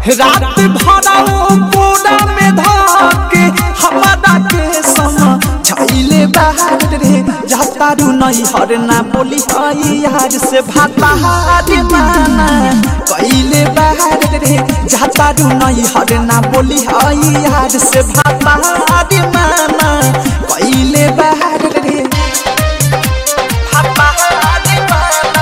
रात भरा वो पूरा में धाके हमारा के समा छाइले बाहर रे जाता रू नहीं हर ना बोली आई यार से भाता रे माना कइले बाहर रे जाता रू नहीं हर ना बोली आई यार से भाता रे माना कइले बाहर रे भाता रे माना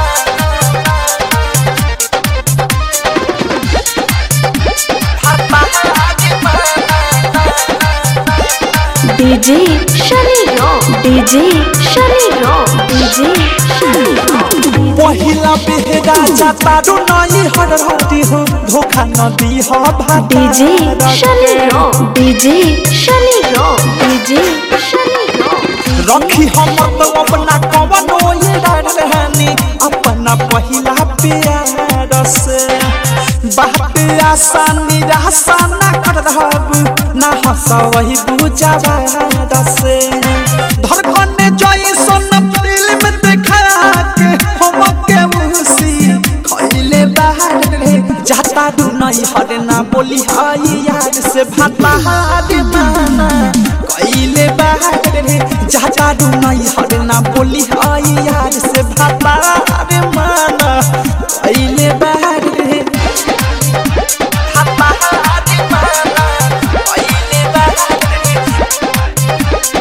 DJ Shani rock DJ Shani rock DJ Shani rock पहिला बेहरा जाता रू नहीं हर हटी हो धोखा न दी हो भाता DJ Shani rock DJ Shani rock DJ Shani rock रखी हम तो अपना कवनो ये रहनी अपना पहिला प्यार से बात आसान निराशा ना कर रहब ना हंसा वही बुझावा से धड़कन जोई सोन फिल्म देखा के हम के उसी खइले बाहर रे जाता दू नहीं हरे ना बोली हाई यार से भाता हारे माना कइले बाहर रे जाता दू नहीं हरे ना बोली हाई यार से भाता हारे माना कइले बाहर रे भाता हारे माना कइले बाहर रे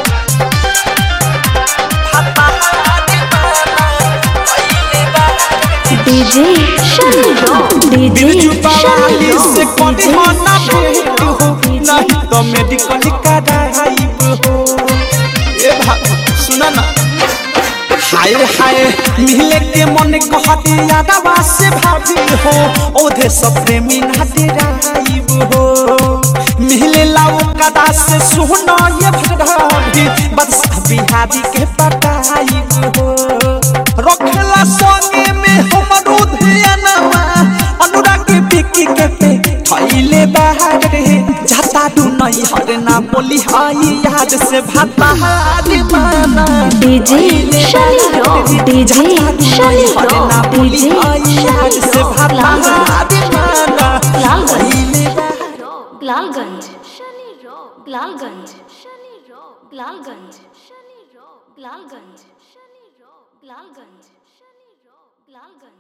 भाता हारे माना कइले बाहर रे DJ Shani rock DJ Birju Shani बावाली से रॉक कौन डीजे होना शनि भेंट हो रॉक डीजे नहीं तो मेडिकल कराइब हो ए भाई सुना ना हाय हाय मिले के मन कहते यादवा से भाभी हो ओधे सब प्रेमी नाते राइब हो मिले लाओ कदा से सुना ये भाभी बस बिहारी के पटाइब हो रखला संगे में हमरो ध्यानवा अनुराग के बिकी के पे थैले बाहर रे जाता दू नहीं हर ना बोली हाई याद से भाता हारे माना DJ Shani rock DJ Shani rock DJ याद से भाता हारे माना लालगंज थैले बाहर Lalganj Shani rock Lalganj Shani rock Lalganj Shani rock Lalganj Shani rock Lalganj Shani rock Lalganj